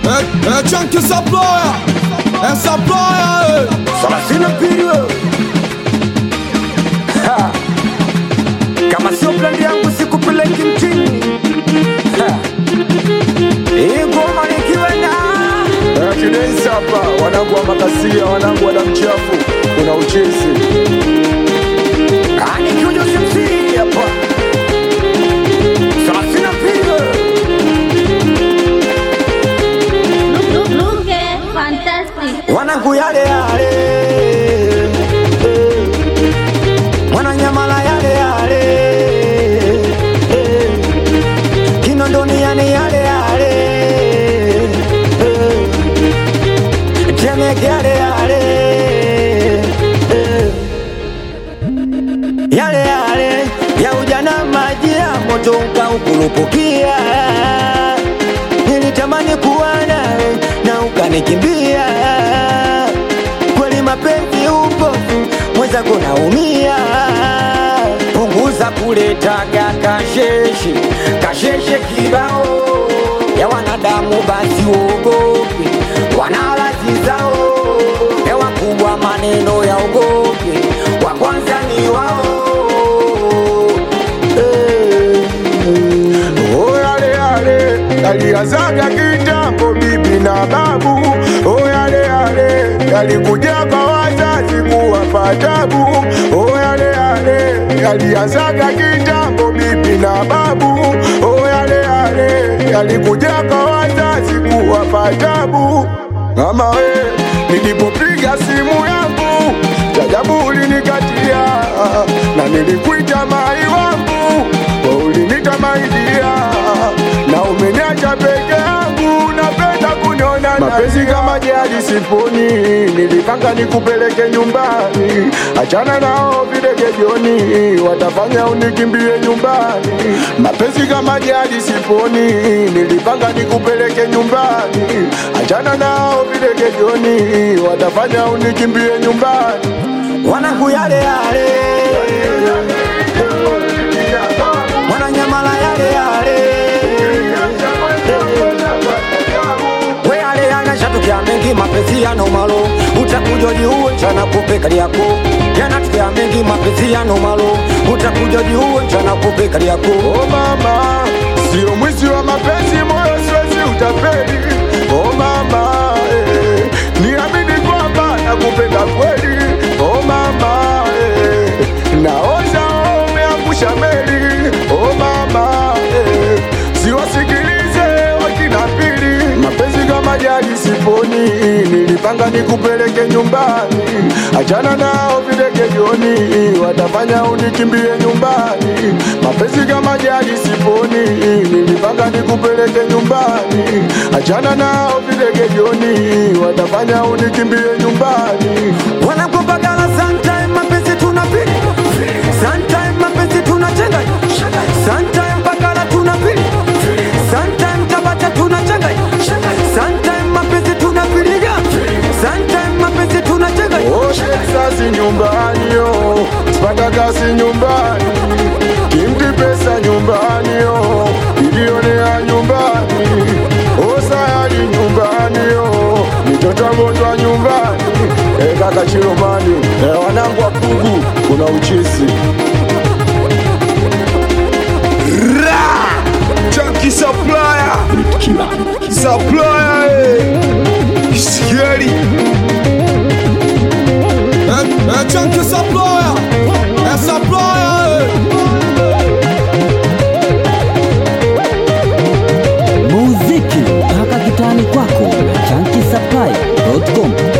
É, é Chunky Supplier, é Supplier, Salasina Pirio Ha. Kama sio plani yangu sikupeleki mtini Ha. Hii ngoma nikiwa na Kidensi hapa, wanangu wa makasia, wanangu wa damu chafu, kuna uchezi Ah, nikiwa Jose MC hapa Salasina Pirio Look, look, look, eh, fantastic. wanangu yale yale eh. mwananyamala yale yale eh. kinondoni yani yale yale eh. temeke yale yale eh. yale yale ya ujana maji ya moto ukaukurupukia nilitamani kuwa nawe na ukanikimbia kweli mapenzi upofu mwenzako naumia punguza kuletaga kasheshe kasheshe kibao ya wanadamu basi uogope wanalazi zao ya wakubwa maneno ya ogope wa kwanza ni wao eh. Oh, yale yale yalianzaga kitambo, bibi na babu. Oh, yale yale yalikuja kwa wazazi kuwapa tabu. Oh, yale yale yalianzaga kitambo, bibi na babu. Oh, yale yale yalikuja kwa wazazi kuwapa tabu. Mama we, nilipopiga simu yangu jajabu ulinikatia, na nilikuita mai wangu, wewe ulinita maidia, na umeniacha peke yangu, napenda kuniona mapenzi kama jadi siponi, nilipanga nikupeleke nyumbani, achana nao videge jioni, watafanya unikimbie nyumbani. Mapenzi kama jadi siponi, nilipanga nikupeleke nyumbani, achana nao videge jioni, watafanya unikimbie nyumbani. wanangu yale yale mwananyamala yale yale we yale yanashatukia mengi mapenzi yana umalo utakuja jiuwe chana kupe kali yako yanatukia mengi mapenzi yana umalo utakuja jiuwe chana kupe kali yako Oh mama, sio mwizi wa mapenzi, moyo siwezi utapeli. Oh mama, eh, niamini kwamba nakupenda kweli. Oh mama, eh, naoza umeangusha meli. Oh mama, eh, siwasikilize wakina pili. Mapenzi kama jadi siponi, nilipanga nikupeleke nyumbani, achana nao videge jioni, watafanya unikimbie nyumbani. Mapenzi kama jadi siponi, nilipanga nikupeleke nyumbani, achana nao videge jioni, watafanya unikimbie nyumbani. wanakopagala sometime mapenzi tunapili sometime mapenzi tunachenga sometime pagala tunapili sometime tabata tunachenga sometime mapenzi tunapiliga sometime mapenzi tunachenga Oshe sasi nyumbani yo, sipata kasi nyumbani, kimti pesa nyumbani yo, ilionea nyumbani, osayali nyumbani yo, mitoto agonjwa nyumbani, e kaka Chilomani, e wanangu wa Pugu, kuna uchisi Chunky Supplier, Supplier, eh, Scary, é, é Chunky Supplier, é Supplier, eh. muziki mpaka kitani kwako na chankisapai.com